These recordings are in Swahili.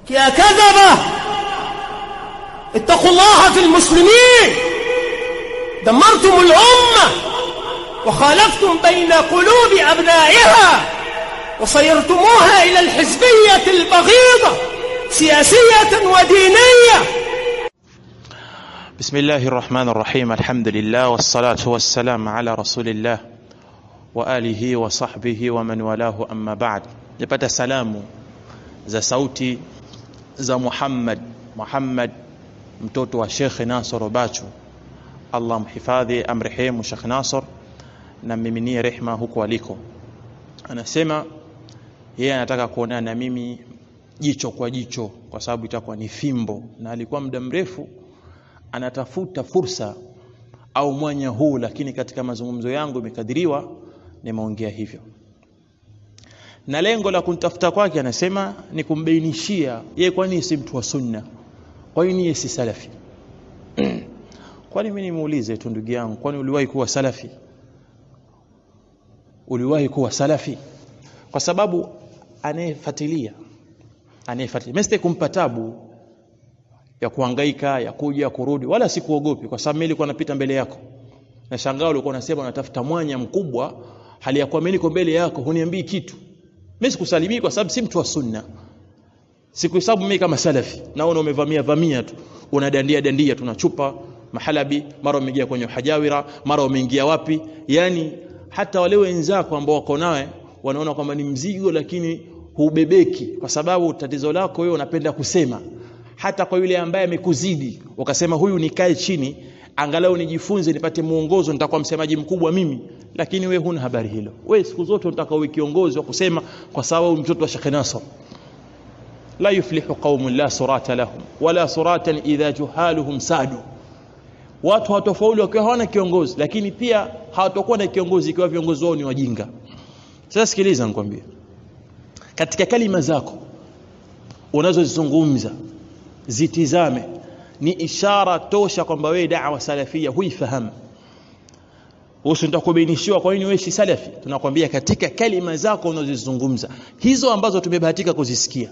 يا كذبة اتقوا الله في المسلمين دمرتم الأمة وخالفتم بين قلوب أبنائها وصيرتموها إلى الحزبية البغيضة سياسية ودينية بسم الله الرحمن الرحيم الحمد لله والصلاة والسلام على رسول الله وآله وصحبه ومن والاه أما بعد نipata salamu za sauti za Muhammad Muhammad mtoto wa Sheikh Nasr Bachu Allah mhifadhi amrehemu Sheikh Nasr na mmiminie rehma huko aliko anasema yeye anataka kuonana na mimi jicho kwa jicho kwa sababu itakuwa ni fimbo na alikuwa muda mrefu anatafuta fursa au mwanya huu lakini katika mazungumzo yangu imekadiriwa nimeongea hivyo na lengo la kunitafuta kwake anasema ni kumbainishia yeye kwani si mtu wa sunna kwa nini yeye si salafi kwani mimi nimuulize tu ndugu yangu kwani uliwahi kuwa salafi uliwahi kuwa salafi kwa sababu anayefuatilia anayefuatilia mimi kumpa tabu ya kuhangaika ya kuja kurudi wala sikuogopi kwa sababu mimi nilikuwa napita mbele yako na shangao ulikuwa unasema unatafuta mwanya mkubwa hali ya kuwa mimi niko mbele yako huniambii kitu mimi sikusalimii kwa sababu si mtu wa sunna sikuhesabu mimi kama salafi naona umevamia vamia tu unadandia dandia tunachupa mahalabi mara umeingia kwenye hajawira mara umeingia wapi yani hata wale wenzako ambao wako nawe wanaona kwamba ni mzigo lakini hubebeki kwa sababu tatizo lako wewe unapenda kusema hata kwa yule ambaye amekuzidi ukasema huyu nikae chini angalau nijifunze nipate muongozo nitakuwa msemaji mkubwa mimi lakini we huna habari hilo we siku zote unataka uwe kiongozi wa kusema kwa sababu mtoto wa Sheikh Nasr la yuflihu qaumun la surata lahum wala suratan idha juhaluhum sadu watu hawatofauli wakiwa hawana kiongozi lakini pia hawatakuwa na kiongozi ikiwa viongozi wao ni wajinga sasa sikiliza nikwambie katika kalima zako unazozizungumza zitizame ni ishara tosha kwamba wewe da'wa salafia huifahamu usi nitakubainishiwa kwa nini wewe si salafi tunakwambia katika kalima zako unazozizungumza hizo ambazo tumebahatika kuzisikia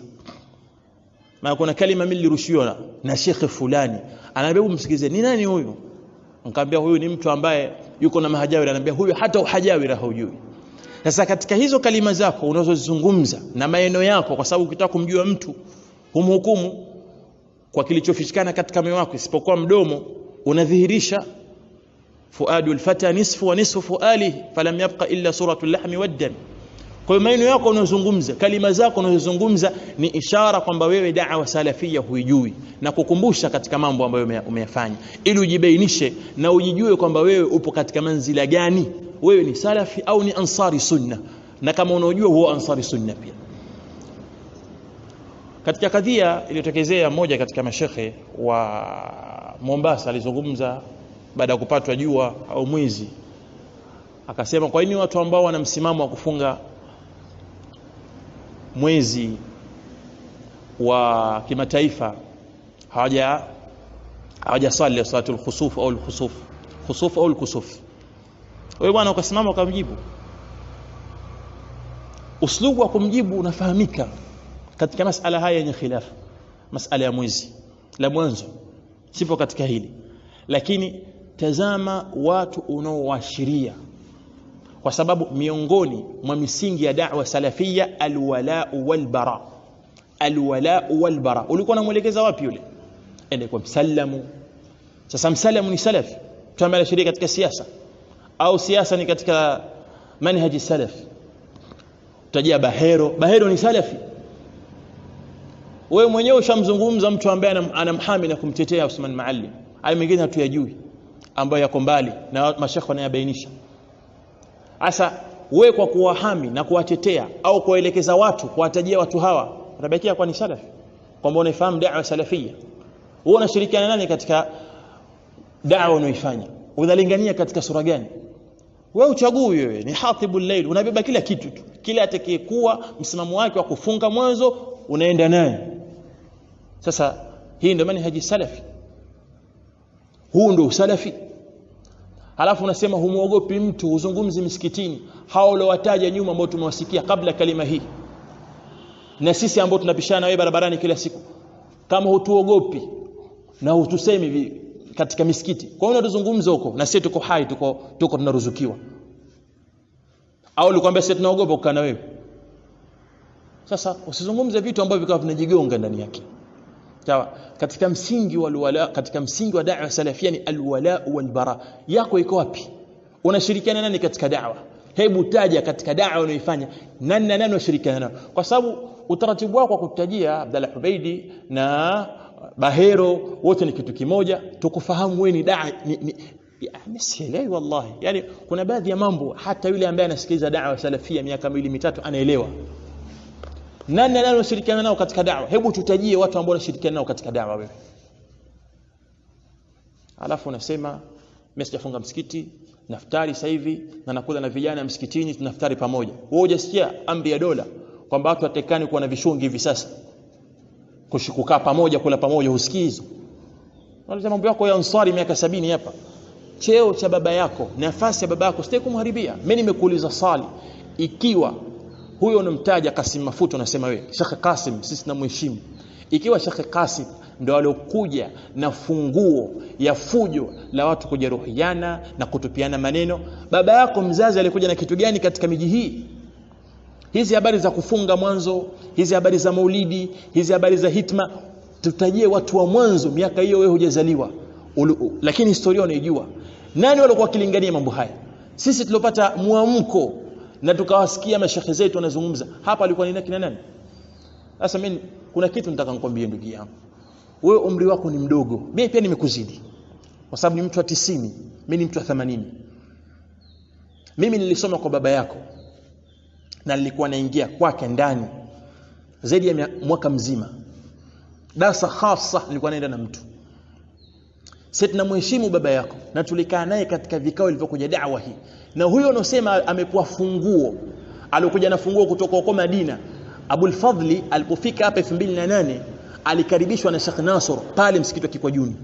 na kuna kalima mimi nilirushiwa na, na shekhe fulani anaambia msikize ni nani huyu nikamwambia huyu ni mtu ambaye yuko na mahajawira anambia huyu hata uhajawira haujui sasa katika hizo kalima zako unazozizungumza na maneno yako kwa sababu ukitaka kumjua mtu humhukumu kwa kilichofichikana katika moyo wako isipokuwa mdomo unadhihirisha fuadul fata nisfu wa nisfu fualihi falam yabqa illa suratul lahmi waddam kwa hiyo maneno yako unayozungumza kalima zako unazozungumza ni ishara kwamba wewe da'wa salafia huijui na kukumbusha katika mambo ambayo umeyafanya ili ujibainishe na ujijue kwamba wewe upo katika manzila gani wewe ni salafi au ni ansari sunna na kama unaojua huo ansari sunna pia katika kadhia iliyotokezea mmoja katika mashekhe wa Mombasa alizungumza baada ya kupatwa jua au mwizi akasema kwa nini watu ambao wana msimamo wa kufunga mwezi wa kimataifa hawaja hawajasali salatul khusuf au al-khusuf khusuf au al-kusuf wewe bwana ukasimama ukamjibu uslubu wa kumjibu unafahamika katika masala haya yenye khilafu masala ya mwezi la mwanzo sipo katika hili lakini tazama watu unaoashiria kwa sababu miongoni mwa misingi ya da'wa salafia alwalau walbara alwalau walbara ulikuwa unamwelekeza wapi yule ende kwa msallamu sasa msallamu ni salafi tuamala sheria katika siasa au siasa ni katika manhaji salafi utajia bahero bahero ni salafi wewe mwenyewe ushamzungumza mtu ambaye anamhami na kumtetea Usman Maalim hayo mengine hatuyajui ambayo yako mbali na mashekhe wanayabainisha Asa wewe kwa kuwahami na kuwatetea au kuwaelekeza watu kuwatajia watu hawa utabakia kwa ni salafi kwamba unaifahamu da'wa salafia wewe unashirikiana nani katika da'wa unaoifanya unalingania katika sura gani wewe uchagui wewe ni hatibul layl unabeba kila kitu tu kila atakayekuwa msimamo wake wa kufunga mwanzo unaenda naye sasa hii ndio manhaji salafi huu ndio usalafi halafu unasema humuogopi mtu uzungumzi misikitini hao uliowataja nyuma ambao tumewasikia kabla kalima hii na sisi ambao tunapishana wewe barabarani kila siku kama hutuogopi na hutusemi vi- katika misikiti kwa hiyo unatuzungumza huko na sisi tuko hai tuko tuko tunaruzukiwa au ulikwambia sisi tunaogopa kukaa na wewe sasa usizungumze vitu ambavyo vikawa vinajigonga ndani yake sawa katika msingi wa alwala katika msingi wa da'wa salafia ni alwala wal bara yako iko wapi unashirikiana nani katika da'wa hebu taja katika da'wa unayoifanya nani na nani unashirikiana nao kwa sababu utaratibu wako wa kutajia Abdalla Hubeidi na Bahero wote ni kitu kimoja tukufahamu wewe ni da'i ni, ni yani sielewi wallahi yani kuna baadhi ya mambo hata yule ambaye anasikiliza da'wa salafia miaka miwili mitatu anaelewa nani na nani unashirikiana nao katika da'wa hebu tutajie watu ambao unashirikiana nao katika da'wa wewe alafu unasema mimi sijafunga msikiti naftari sasa hivi na nakula na vijana msikitini tunaftari pamoja wewe hujasikia amri ya dola kwamba watu watekani kuwa na vishungi hivi sasa Kushi- kukaa pamoja kula pamoja husikii hizo unaleta mambo yako ya ansari miaka sabini hapa cheo cha baba yako nafasi ya baba yako sitaki kumharibia mimi nimekuuliza swali ikiwa huyo unamtaja Kasim Mafuta unasema wewe Sheikh Kasim sisi tunamheshimu ikiwa Sheikh Kasim ndo alokuja na funguo ya fujo la watu kujeruhiana na kutupiana maneno baba yako mzazi alikuja na kitu gani katika miji hii hizi habari za kufunga mwanzo hizi habari za maulidi hizi habari za hitma tutajie watu wa mwanzo miaka hiyo wewe hujazaliwa Ulu- u- lakini historia unaijua nani walikuwa wakilingania mambo haya sisi tuliopata mwamko na tukawasikia mashekhe zetu wanazungumza hapa alikuwa ni kina nani sasa mimi kuna kitu nataka nikwambie ndugu yangu wewe umri wako ni mdogo mimi pia nimekuzidi kwa sababu ni mtu wa tisini mimi ni mtu wa 80 mimi nilisoma kwa baba yako na nilikuwa naingia kwake ndani zaidi ya mia- mwaka mzima darasa hasa nilikuwa naenda na mtu sisi tunamheshimu baba yako na tulikaa naye katika vikao vilivyokuja da'wa hii na huyo unaosema amepewa funguo alikuja na funguo kutoka huko Madina Abul Fadli alipofika hapa 2008 alikaribishwa na Sheikh Nasr pale msikiti wa Kikwajuni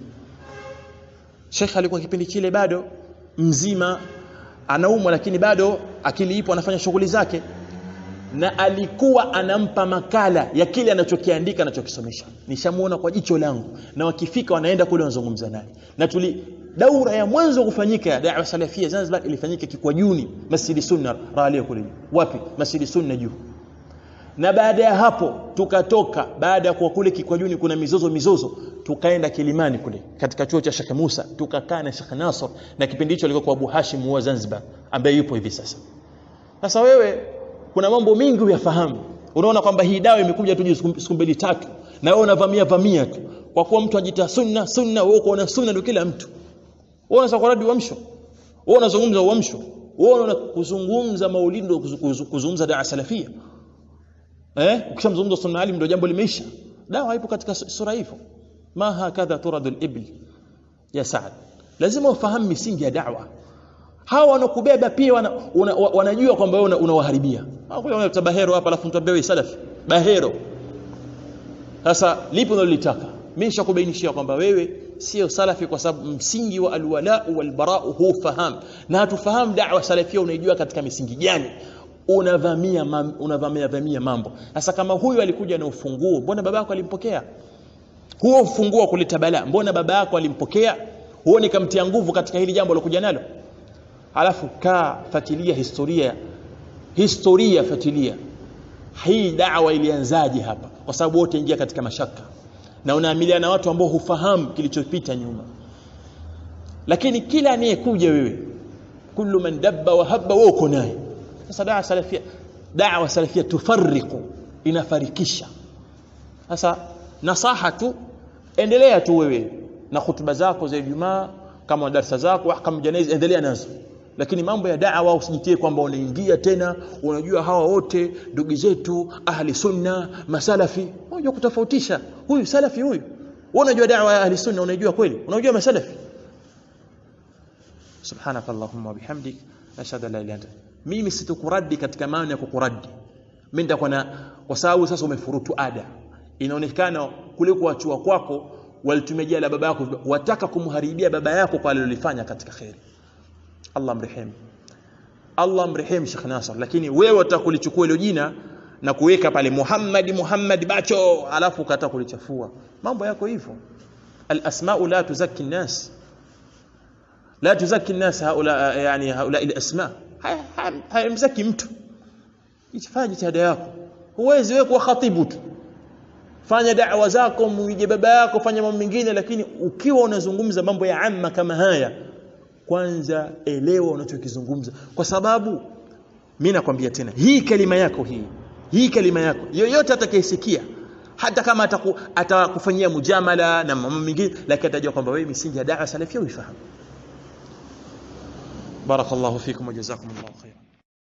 Sheikh alikuwa kipindi kile bado mzima anaumwa lakini bado akili ipo anafanya shughuli zake na alikuwa anampa makala ya kile anachokiandika anachokisomesha nishamuona kwa jicho langu na wakifika wanaenda kule wanazungumza naye na tuli daura ya mwanzo kufanyika ya da'wa salafia Zanzibar ilifanyika Kikwajuni Masjidi Sunna Ralia kule juu. wapi Masjidi Sunna juu na baada ya hapo tukatoka baada ya kuwa kule Kikwajuni kuna mizozo mizozo tukaenda Kilimani kule katika chuo cha Sheikh Musa tukakaa na Sheikh Nasr na kipindi hicho alikuwa kwa Abu Hashim wa Zanzibar ambaye yupo hivi sasa sasa wewe kuna mambo mengi uyafahamu unaona kwamba hii dawa imekuja tu siku siku mbili tatu na wewe unavamia vamia tu kwa kuwa mtu ajita sunna sunna wewe uko na sunna ndio kila mtu wewe unaweza kuradi uamsho wewe unazungumza uamsho wewe unaona kuzungumza maulidi ndio kuzu- kuzu- kuzungumza dawa salafia eh ukishamzungumza sunna alim ndio jambo limeisha dawa ipo katika su- sura hivyo ma hakadha turadul ibl ya Saad lazima ufahamu misingi ya da'wa hawa wanakubeba pia wana, una, wa- wanajua kwamba wewe una- unawaharibia unakuja unaleta bahero hapa alafu mtu ambaye salafi bahero sasa lipo unalolitaka mimi nishakubainishia kwamba wewe sio salafi kwa sababu msingi wa alwala walbara hufahamu na hatufahamu da'wa salafia unaijua katika misingi gani unavamia mam, unavamia vamia mambo sasa kama huyu alikuja na ufunguo mbona babako alimpokea huo ufunguo wa kuleta balaa mbona baba yako alimpokea huoni kamtia nguvu katika hili jambo alokuja nalo alafu kaa fatilia historia historia fatilia hii dawa ilianzaje hapa kwa sababu wote ingia katika mashaka na unaamiliana na watu ambao hufahamu kilichopita nyuma lakini kila anayekuja wewe kullu man dabba wa habba wewe uko naye sasa dawa salafia dawa salafia tufarriqu inafarikisha sasa nasaha tu endelea tu wewe na hutuba zako za Ijumaa kama darasa zako ahkam janaiz endelea nazo lakini mambo ya da'wa usijitie kwamba unaingia tena unajua hawa wote ndugu zetu ahli sunna masalafi unajua kutofautisha huyu salafi huyu wewe unajua da'wa ya ahli sunna unajua kweli unajua masalafi subhanaka allahumma bihamdik ashhadu an la ilaha illa anta mimi situkuradi katika maana ya kukuradi mimi nitakuwa na kwa sababu sasa umefurutu ada inaonekana kule kuachua kwako walitumejia la baba yako wataka kumharibia baba yako kwa alilolifanya katika khairi Allah mrehemu Allah mrehemu Sheikh Nasr lakini wewe utakulichukua hilo jina na kuweka pale Muhammad Muhammad bacho alafu ukata kulichafua mambo yako hivyo al-asma'u la tuzakki an-nas la tuzakki an-nas haula yani haula al-asma haimzaki mtu ifanye jitihada yako huwezi wewe kuwa khatibu tu fanya da'wa zako muige baba yako fanya mambo mengine lakini ukiwa unazungumza mambo ya amma kama haya kwanza elewa unachokizungumza kwa sababu mimi nakwambia tena hii kalima yako hii hii kalima yako yoyote atakayesikia hata kama ataku, atakufanyia mujamala na mambo mengine lakini atajua kwamba wewe misingi ya da'wa salafia uifahamu barakallahu fikum wa jazakumullahu khairan